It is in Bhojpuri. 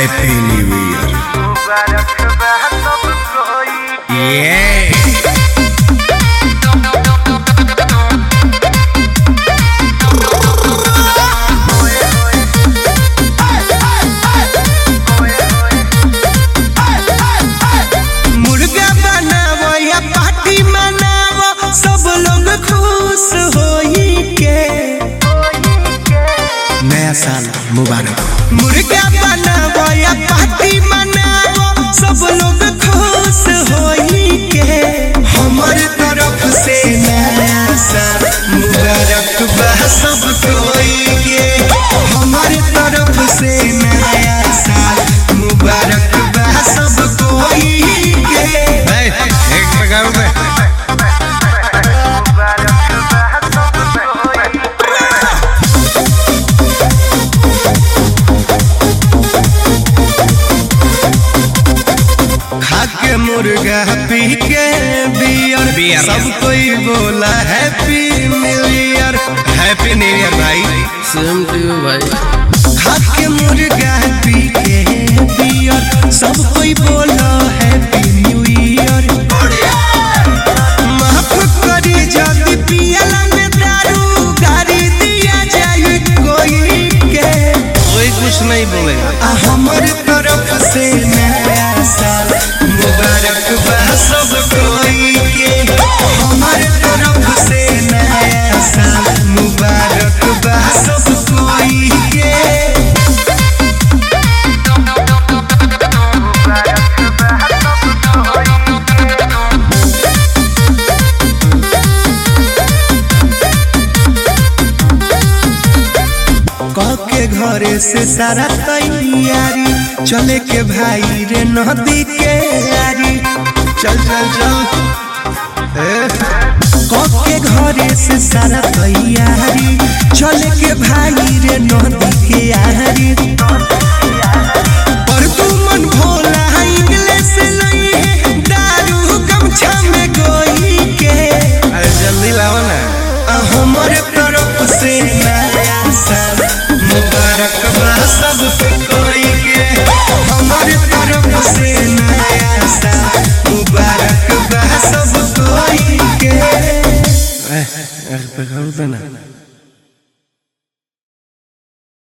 हैप्पी न्यू ईयर ये मुर्गा बनावो या पार्टी मनावो सब लोग खुश होई के नया साल मुबारक मुर्गा बनावो या पार्टी मनावो सब लोग खुश होई के हमर तरफ से नया साल मुबारक बा सब कोई के हमर तरफ से नया साल मुबारक बा सब कोई के एक प्रकार में खा के मुर्गा पी के बियर बियर। सब कोई बोला happy new year happy new year भाई सेम टू यू भाई खा के मुर्गा पी के बियर सब कोई बोला हैप्पी न्यू ईयर माफ करी जल्दी पियला में दारू गाड़ी दिया जाए कोई के कोई कुछ नहीं बोलेगा आ हमर तरफ से नया साल मुबारक बा सब कोई के हमर तरफ से नया साल मुबारक बा सब कोई के कह के घरे से सारा तैयारी चले के भाई रे नदी के यारी चल चल चल ए, कह के घरे से सारा तैयारी चले के भाई रे नदी के यारी